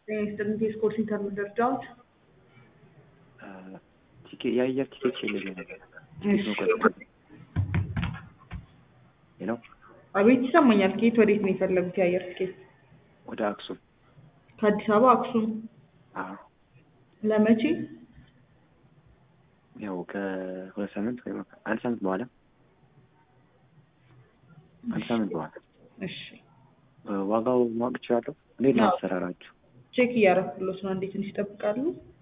ስጥንት ስፖርት ሴንተር ደረጃዎች ቲኬት የአየር ቲኬት ፈልጌ ነበር። ሄሎ አቤት ይሰማኛል። ከየት ወዴት ነው የፈለጉት የአየር ትኬት? ወደ አክሱም። ከአዲስ አበባ አክሱም አዎ ለመቼ? ያው ከሁለት ሳምንት ወይ አንድ ሳምንት በኋላ አንድ ሳምንት በኋላ እሺ ዋጋው ማወቅ እችላለሁ? እንዴት ነው አሰራራችሁ? ቼክ እያረኩሎት ነው። እንዴት ትንሽ ይጠብቃሉ?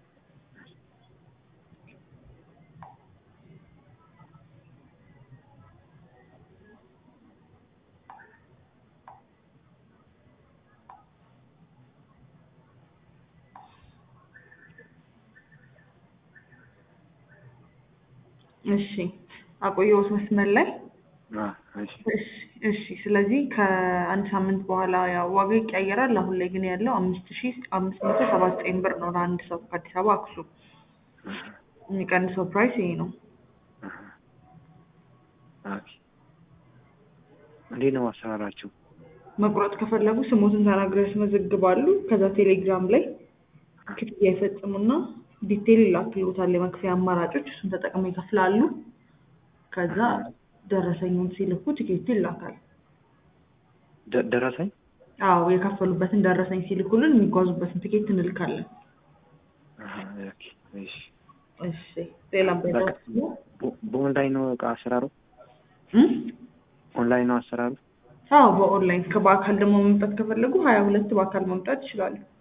እሺ አቆየሁት መስመር ላይ አ እሺ እሺ እሺ ስለዚህ ከአንድ ሳምንት በኋላ ያው ዋጋ ይቀያየራል። አሁን ላይ ግን ያለው አምስት ሺ አምስት መቶ ሰባ ዘጠኝ ብር ነው ለአንድ ሰው ከአዲስ አበባ አክሱም። የሚቀንሰው ፕራይስ ይሄ ነው። ኦኬ እንዴት ነው አሰራራችሁ? መቁረጥ ከፈለጉ ስሞትን ተናግረው ያስመዘግባሉ። ከዛ ቴሌግራም ላይ ክፍያ ይፈጽሙና ዲቴል ይላክልዎታል የመክፈያ አማራጮች፣ እሱን ተጠቅመው ይከፍላሉ። ከዛ ደረሰኙን ሲልኩ ቲኬቱ ይላካል። ደ- ደረሰኝ አዎ የከፈሉበትን ደረሰኝ ሲልኩልን የሚጓዙበትን ቲኬት እንልካለን። አሃ፣ ኦኬ እሺ እሺ ሌላም በቃ በ- በኦንላይን ነው እቃ አሰራሩ? ኦንላይን ነው አሰራሩ? አዎ በኦንላይን ከበአካል ደግሞ መምጣት ከፈለጉ ሀያ ሁለት በአካል መምጣት ይችላሉ።